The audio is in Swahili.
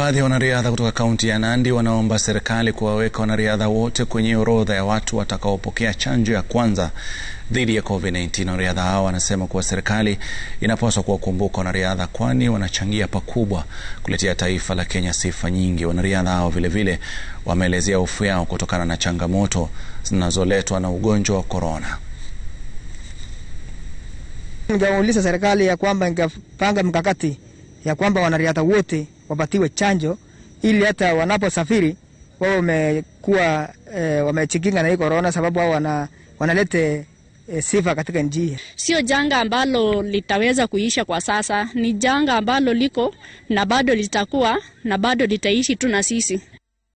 baadhi ya wanariadha kutoka kaunti ya Nandi wanaomba serikali kuwaweka wanariadha wote kwenye orodha ya watu watakaopokea chanjo ya kwanza dhidi ya COVID-19. Wanariadha hao wanasema kuwa serikali inapaswa kuwakumbuka wanariadha, kwani wanachangia pakubwa kuletea taifa la Kenya sifa nyingi. Wanariadha hao vilevile wameelezea hofu yao kutokana na changamoto zinazoletwa na ugonjwa wa korona. Ningeuliza serikali ya kwamba ingepanga mkakati ya kwamba wanariadha wote wapatiwe chanjo ili hata wanaposafiri wao wamekuwa e, wamechikinga na hii korona, sababu wao wana, wanalete e, sifa katika nchi hii. Sio janga ambalo litaweza kuisha kwa sasa, ni janga ambalo liko na bado litakuwa na bado litaishi tu na sisi.